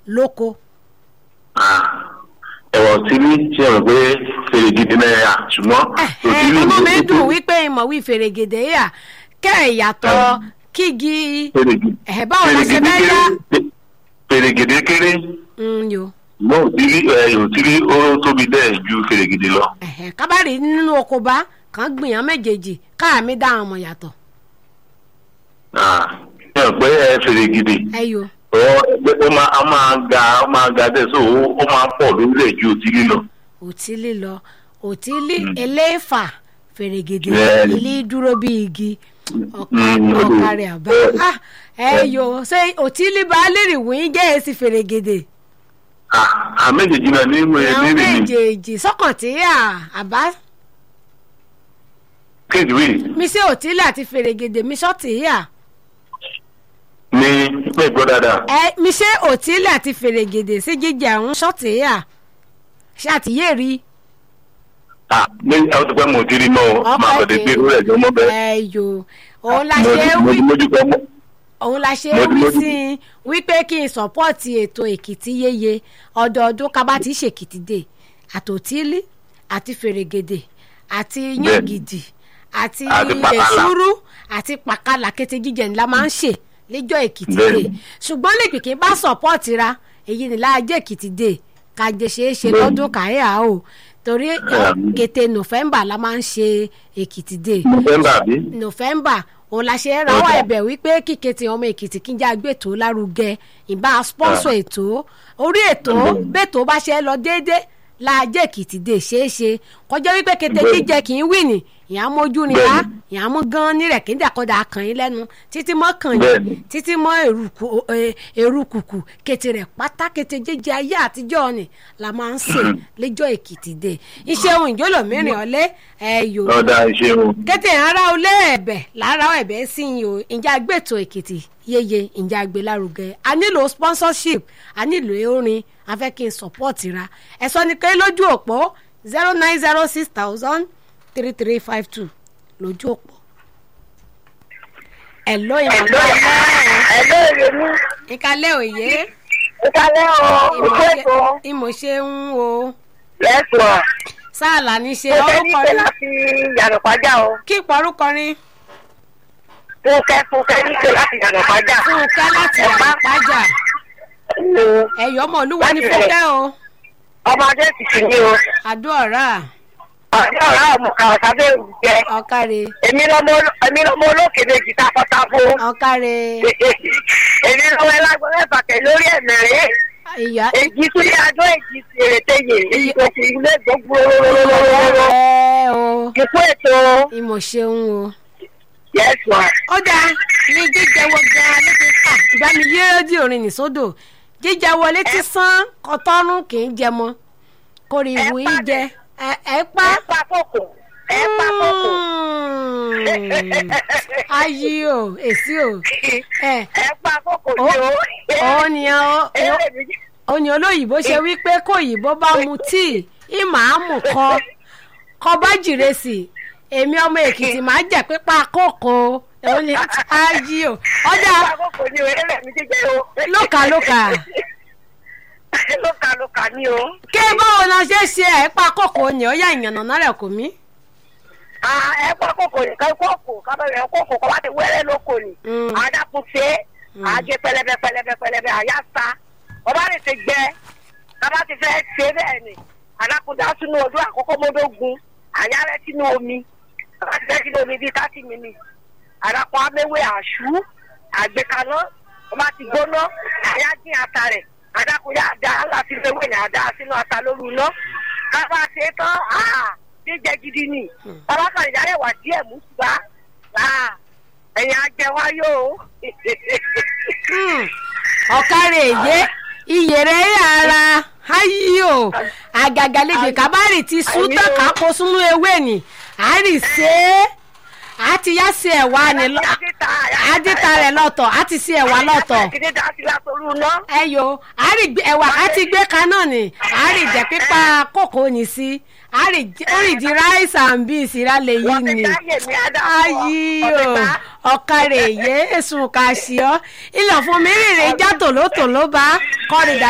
lóko. ẹ̀wọ̀n tí ní ṣe rò pé fèrè gidi náírà ṣùgbọ́n òtí ní ọmọ mi dùn wípé ìmọ̀ wí fèrègèdè yà kẹ́ ẹ̀ yàtọ̀ kígi fèrè gidi ẹ̀ báwo la ṣe bẹ́ yá. fèrè gidi kéré Mm, yo mo ò tí rí ẹ ò tí rí ó tóbi bẹ́ẹ̀ ju fèrè gidi lọ. ẹ̀hẹ̀, kábàárì nínú oko bá kàn gbìyàn méjèèjì káàmì dá àwọn ọmọ yàtọ̀. Ah, ṣe rò pé ẹ fèrè gidi ẹ yo ó ó máa ó máa ga ó máa ga dẹ̀ so ó ó máa pọ̀ lórílẹ̀ ju òtí lílọ. òtí lílọ òtí lí eléfà fèrègèdè Bẹ́ẹ̀ni. ilé dúró bí igi Mm, ọ̀kàrẹ̀ àbá Ah, ẹ yo ṣé òtí lí bá lérì wíń jẹ́ èsì fèrègèdè Ah, àméjèèjì náà ní ìwé àwọn nírì ní méjèèjì sọ́kàn tí yà àbá kéde wí mi ṣe òtí lí àti fèrègèdè mi ṣọ́ọ̀tì yà ní pẹ́ gbọ́ dáadáa. ẹ mi ṣe òtí lí àti fèrègèdè sí jíjẹ àwọn ṣọ́ọ̀tì yà ṣe àtìyé rí Ah, ní àwọn tó pẹ́ mo ti rí mọ́ ọ máa bẹ̀rẹ̀ pé ó rẹ̀ jọ mọ́ bẹ́ẹ̀. ẹ yo òun la Mo ṣe ti- mo wí ti mójú kọ́ mọ́. òun la ṣe Mo ti- wí mo ti- sí i wípé kí n sọ́pọ́ọ̀tì ètò èkìtì yéye ọdọọdún kábà tí í ṣèkìtì dé àtòtílí àti fèrègèdè àti yàngìdì àti Àti pàkàlà. èsúrú àti pàkàlà kété jíjẹ ńlá máa ń ṣe lẹ́jọ́ èkìtì dé Bẹ́ẹ̀ni. ṣùgbọ́n lè pèké bá sọ́pọ́ọ̀tì ra èyí ni láàjẹ́ èkìtì dé kájẹ ṣeé ṣe Bẹ́ẹ̀ni. lọ́dún káyà o torí Bẹ́ẹ̀ni. kété nọ́fẹ̀mbà la máa ń ṣe èkìtì dé November bí? november òun la ṣe rawọ́ Ọjà. ẹ̀bẹ̀ wípé kíkẹ́ ti ọmọ èkìtì kí n já gbé ètò lárugẹ ìbá sponsor ètò orí ètò bẹ́ẹ̀tò bá ṣe lọ déédé láàjẹ́ èkìtì dé ṣeéṣe kọjá wípé kété Bẹ́ẹ̀ni. jíjẹ kì í wì ní ìyá mójú ni wá ìyá mú gan nírẹ̀ kí n dàkọ́dà kàn yín lẹ́nu títí mọ́ kàn yín Bẹ́ẹ̀ni. títí mọ́ èrùkù ẹ, èrùkùkù kété rẹ̀ pátá kété jíjẹ ayé àtijọ́ ni la máa ń sè lẹ́jọ́ èkìtì dé iṣẹ́ ohun ìjọ́lọ̀ mẹ́rin ọ̀lẹ́ ẹ̀yọ́ Ọ̀dà ìṣeun. kété ara olé ẹ̀bẹ̀ lára ẹ̀bẹ̀ sí yín o ǹjẹ́ agbètò èkìtì yeye ǹjẹ́ agbélárugẹ a nílò sponsorship a nílò orin a fẹ́ kí n support ra ẹ sọ ni pé lójú òpó zero nine zero six thousand three three five two lójú òpó. ẹ̀lọ́ ìmọ̀lẹ́ Ẹ̀lọ́ èrè mi, ìkàlẹ̀ òye ìkàlẹ́ o, ìkó ètò, ìmọ̀ ṣe ń wo lẹ́sùn. sáàlà ní ṣe Mo fẹ́ ní ọkọ pé ní láti yàrá pàjá o. kí ìpọ́rúkọrin Fúnkẹ́ Fúnkẹ́ ní pé láti yàrá pàjá. fúnkẹ́ láti Ẹ̀pá. àpájà ẹ̀yọ́ ọmọ olúwa ní Láti fúnkẹ́ o. Ọmọdé ti sì ní o. àdúrà Ọ̀dọ́ ọ̀rá ọmọ kan ọ̀sábẹ́ jẹ. ọ̀kàrẹ̀ Èmi lọmọ èmi lọmọ olókè méjì táfọ́táfó. ọ̀kàrẹ̀ Èmi lọmọ ẹlágbọ́n mẹ́fà tẹ̀ lórí ẹ̀mẹ̀rẹ́. ìyá Èjì súlé adó èjì èrè téye. Èyí tó ti ilé gbogbo. ẹ o Ìkó ètò. ìmọ̀ ṣeun o. Yẹ́sùn. ó dáa ní jíjẹ wo gan-an létí ká ìgbà mi yé rédíò orin nìsódò jíjẹ wo létí sán kọtọ́rùn kì í jẹ mọ́ kórè ìwò Ẹ yín pa jẹ ẹ ẹ pa. Ẹ pa kòkò. Ẹ pa kòkò. Mm. ayé o èsì o ẹ ẹ pa kókò ó tí ó. ó ní ó Eré mi ó ní olóyìnbó ṣe wípé kó òyìnbó bá mu tíì ìmàámù kọ kọ bá jìrèsì èmi ọmọ èkìtì máa jẹ pípa kókó ó ní ayé o ọjà pa kókò ní o eré mi jíjẹ o. lókà lókà lókà lókà ní o. kí báwo la ṣe ṣe ẹ pa kókó ni ó yà ìyànnà náà rẹ kò mí. Ah, ẹ pa kókò nìkan kókò kábẹ́rẹ́ kókò kọ́ bá ti wẹ́rẹ́ lóko ni. Mm. àdàkùn ṣe àgé pẹlẹbẹ pẹlẹbẹ pẹlẹbẹ àyà sa ọba rẹ ti gbẹ kábà ti fẹ́ ṣe bẹ́ẹ̀ ni àdàkùn dá sínú odó àkọ́kọ́ mọ́dógún àyà rẹ sínú omi kábà ti fẹ́ sínú omi bíi thirty minutes àdàkùn améwé àṣù àgbékaná ọba ti gbóná àyà dín ata rẹ àdàkùn yà dá láti fẹ́wé ní àdá sínú ata lórí iná kábà ṣe tán ah, jíjẹ gidi ni bàbá kan ìyá rẹ wà díẹ̀ mú ṣùgbọ́n ẹ̀yin ajẹwá yóò. Hmm. ọ̀kárẹ̀ èyé iyèrè ara ayé o àgàgàlejò kábàárì ti sún Àmì tán o. ká kó sínú ewé ni àárì ṣe é a ti yá sí ẹ̀wà ni lọ- àdìta rẹ̀ lọ́tọ̀ a ti sí ẹ̀wà lọ́tọ̀ Kìdí dá sí látọrú ná. ẹyọ àárì gbé- ẹ̀wà a ti gbé kaná ni àárì jẹ́ pípa kòkó ni sí àárì j- orí di rice and beans ìrálẹ̀ yìí Wọ́n ti ni dáyè ní Ádámù. ayé o ọ̀kàrẹ̀ èyé èsùn kàṣíọ́ ilẹ̀ fún mi rìnrìn já tòlótòló bá kọ́ni dà